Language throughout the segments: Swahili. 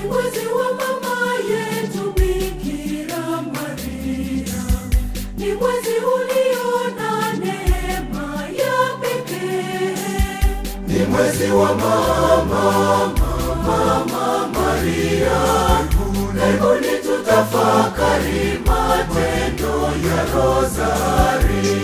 Ni mwezi wa mama yetu Bikira Maria, ni mwezi ulio na neema ya pekee. Ni mwezi wa mama, mama Maria. Karibuni tutafakari matendo ya Rozari.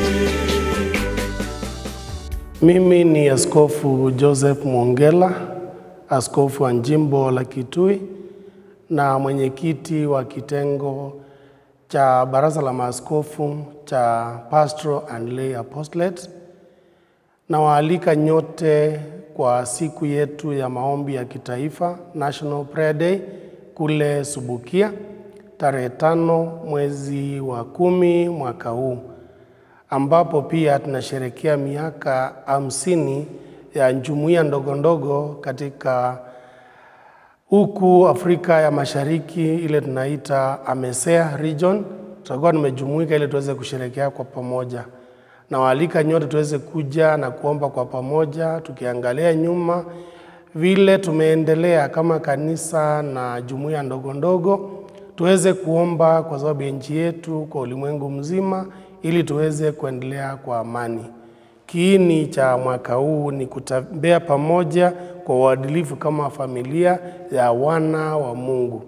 Mimi ni Askofu Joseph Mwongela, askofu wa jimbo la Kitui na mwenyekiti wa kitengo cha Baraza la Maaskofu cha Pastoral and Lay Apostolate. Nawaalika nyote kwa siku yetu ya maombi ya kitaifa National Prayer Day kule Subukia tarehe tano mwezi wa kumi mwaka huu ambapo pia tunasherekea miaka hamsini ya jumuiya ndogo ndogo katika huku Afrika ya Mashariki, ile tunaita AMESEA region. Tutakuwa tumejumuika ili tuweze kusherekea kwa pamoja. Nawaalika nyote tuweze kuja na kuomba kwa pamoja, tukiangalia nyuma vile tumeendelea kama kanisa na jumuiya ndogo ndogo, tuweze kuomba kwa sababu ya nchi yetu, kwa ulimwengu mzima, ili tuweze kuendelea kwa amani. Kiini cha mwaka huu ni kutembea pamoja kwa uadilifu kama familia ya wana wa Mungu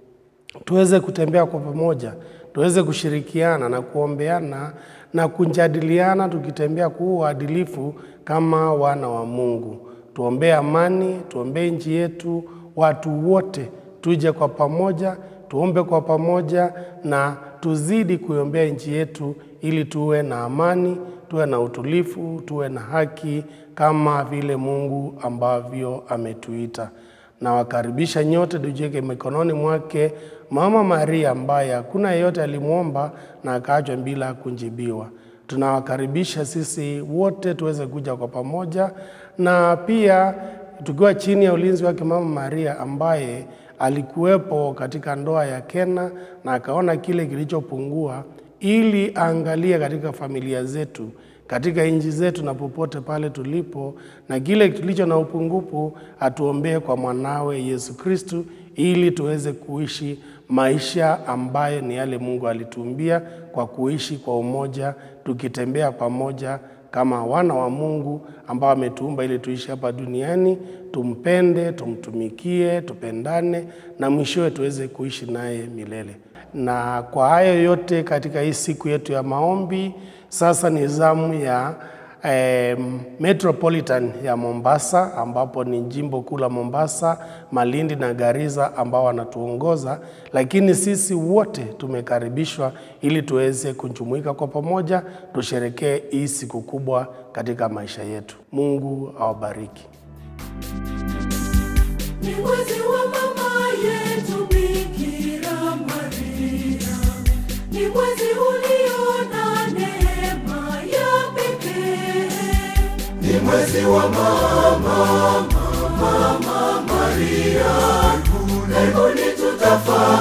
tuweze kutembea kwa pamoja, tuweze kushirikiana na kuombeana na kujadiliana, tukitembea kwa uadilifu kama wana wa Mungu. Tuombee amani, tuombee nchi yetu, watu wote tuje kwa pamoja, tuombe kwa pamoja na tuzidi kuiombea nchi yetu ili tuwe na amani, tuwe na utulifu, tuwe na haki kama vile Mungu ambavyo ametuita. Nawakaribisha nyote tujiweke mikononi mwake Mama Maria ambaye hakuna yeyote alimwomba na akaachwa bila kunjibiwa. Tunawakaribisha sisi wote tuweze kuja kwa pamoja, na pia tukiwa chini ya ulinzi wake Mama Maria ambaye alikuwepo katika ndoa ya Kena na akaona kile kilichopungua, ili aangalie katika familia zetu katika nchi zetu na popote pale tulipo, na kile kilicho na upungufu atuombee kwa mwanawe Yesu Kristu, ili tuweze kuishi maisha ambayo ni yale Mungu alituumbia kwa kuishi kwa umoja, tukitembea pamoja kama wana wa Mungu ambao ametuumba ili tuishi hapa duniani, tumpende, tumtumikie, tupendane na mwishowe tuweze kuishi naye milele. Na kwa hayo yote katika hii siku yetu ya maombi, sasa ni zamu ya eh, Metropolitan ya Mombasa ambapo ni jimbo kuu la Mombasa, Malindi na Garissa ambao wanatuongoza, lakini sisi wote tumekaribishwa ili tuweze kujumuika kwa pamoja, tusherekee hii siku kubwa katika maisha yetu. Mungu awabariki. Ni mwezi wa mama yetu Bikira Maria, ni mwezi ulio na neema ya pekee. Ni mwezi wa mama, mama Maria. Karibuni tutafakari